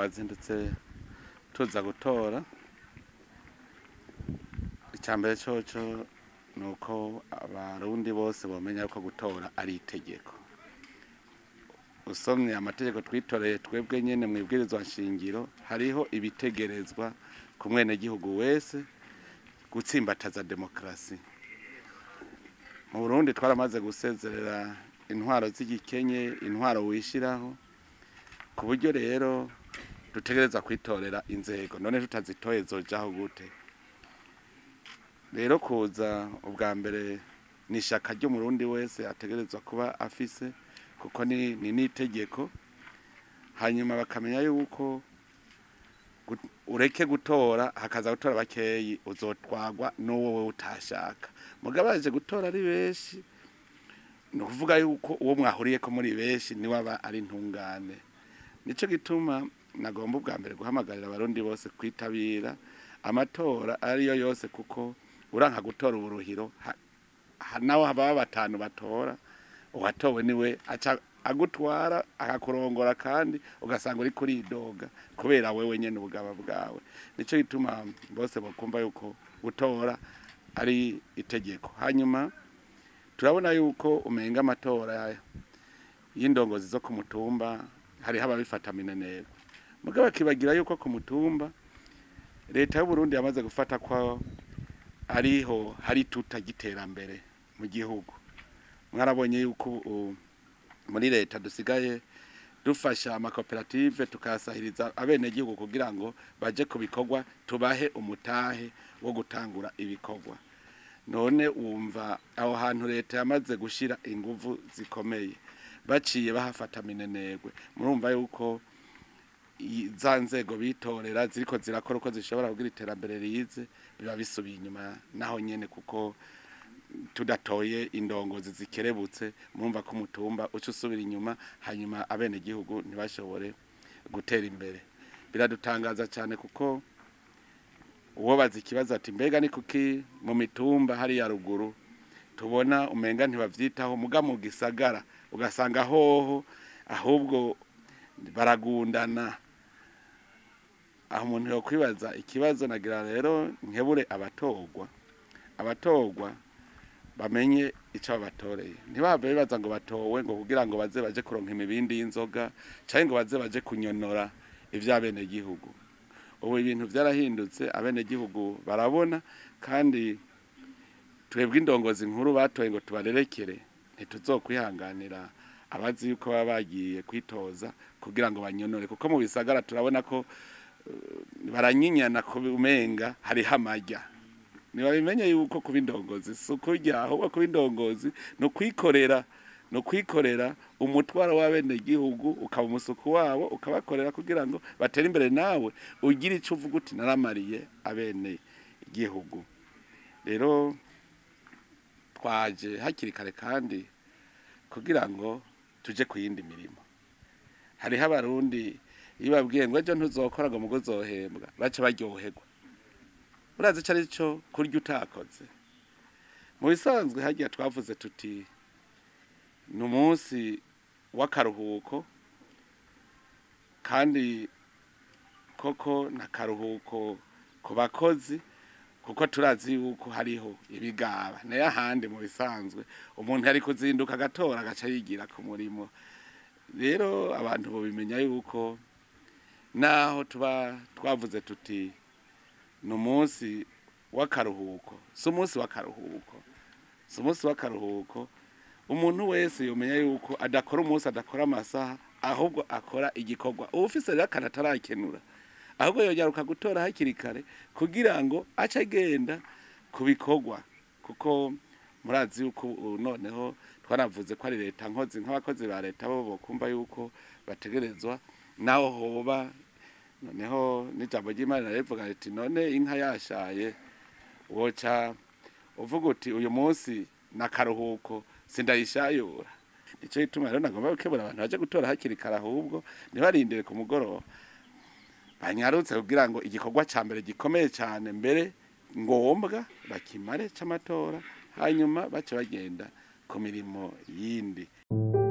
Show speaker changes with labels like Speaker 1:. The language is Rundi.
Speaker 1: twazindutse tuza gutora icya mbere coco ni uko abarundi bose bomenya ko gutora ari itegeko usomye amategeko twitoreye twebwe nyene mu ibwirizwa nshingiro hariho ibitegerezwa ku mwenegihugu wese gutsimbataza demokarasi mu burundi twaramaze gusezerera intwaro z'igikenye intwaro wishiraho ku buryo rero dutegereza kwitorera inzego none tutazitoye zojaho gute rero kuza ubwa mbere ni ishaka ry'umurundi wese ategerezwa kuba afise kuko ni ni n'itegeko hanyuma bakamenya yuko gu- ureke gutora hakaza gutora bakeyi uzotwagwa n'uwo wewe utashaka mugabo baje gutora ari benshi ni ukuvuga yuko uwo mwahuriyeko muri benshi niwe aba ari intungane nico gituma nagomba ubwa mbere guhamagarira abarundi bose kwitabira amatora ariyo yose kuko uranka gutora uburuhiro ha- ha- naho haba batanu batora uwatowe niwe aca agutwara akakurongora kandi ugasanga uri kuridoga kubera wewe nyene ubugaba bwawe nico gituma bose bakumva yuko gutora ari itegeko hanyuma turabona yuko umenga amatora y'indongozi zo ku mutumba hariho ababifata minenegwe mugabo bakibagira yuko ku mutumba leta y'uburundi yamaze gufata ko ariho hari tuta giterambere mu gihugu mwarabonye yuko ubu muri leta dusigaye dufasha amakoperative tukasahiriza abenegihugu kugira ngo baje ku bikorwa tubahe umutahe wo gutangura ibikorwa none wumva aho hantu leta yamaze gushira inguvu zikomeye baciye bahafata minenegwe murumva yuko i- za nzego bitorera ziriko zirakora uko zishobora kugira iterambere rize biba bisubiye inyuma naho nyene kuko tudatoye indongozi zikerebutse murumva ko umutumba uca usubira inyuma hanyuma abenegihugu ntibashobore gutera imbere biradutangaza cyane kuko uwo bazi ikibazo ati mbega ni kuki mu mitumba hariya ruguru tubona umenga ntibavyitaho muga mu gisagara ugasanga hoho ahubwo baragundana aho umuntu yokwibaza ikibazo nagira rero nkebure abatorwa abatorwa bamenye icyo babatoreye ntibave bibaza ngo batowe ngo kugira ngo baze baje kuronka imibindi y'inzoga cyangwa ngo baze baje kunyonora iby'abenegihugu ubu ibintu byarahindutse abenegihugu barabona kandi twebwe indongozi nkuru batoye ngo tubarerekere ntituzokwihanganira abazi yuko baba bagiye kwitoza kugira ngo banyonore kuko mu bisagara turabona ko eh, baranyinyana ku umenga hariho amajya ntibabimenye yuko kuba indongozi si ukurya ahubwo kuba indongozi ni ukwikorera ni ukwikorera umutwaro w'abenegihugu ukaba umusuku wabo ukabakorera kugira ngo batere imbere nawe ugire icyo uvuga uti naramariye abene igihugu rero twaje hakiri kare kandi kugira ngo tuje ku yindi mirimo hariho abarundi iyo babwiye ngo ejo ntuzokora ngo mugo uzohembwa baca baryoherwa urazi icyo ari cyo kurya utakoze mu bisanzwe hagiye twavuze tuti ni umunsi w'akaruhuko kandi koko ni akaruhuko ku bakozi kuko turazi yuko hariho ibigaba nayo ahandi mu bisanzwe umuntu yari kuzinduka agatora agaca yigira ku murimo rero abantu bobimenya yuko naho tuba twavuze tuti ni umunsi w'akaruhuko si umunsi w'akaruhuko si umunsi w'akaruhuko umuntu wese yomenya yuko adakora umunsi adakora amasaha ahubwo akora igikorwa uba ufise rero akantu atarakenura ahubwo yonyaruka gutora hakiri kare kugira ngo ace agenda ku bikorwa kuko murazi yuko ubu noneho twanavuze ko ari leta nkozi nk'abakozi ba leta bo bokumva yuko bategerezwa naho hoba noneho n'ijambo ry'imana rivuga riti none inka yashaye woca uvuga uti uyu munsi ni akaruhuko sindayishayura nicyo gituma rero nagomba gukebura abantu baje gutora hakiri kare ahubwo ntibarindire ku mugoroba banyarutse kugira ngo igikorwa cya mbere gikomeye cyane mbere ngombwa bakimare cy'amatora hanyuma bace bagenda ku mirimo yindi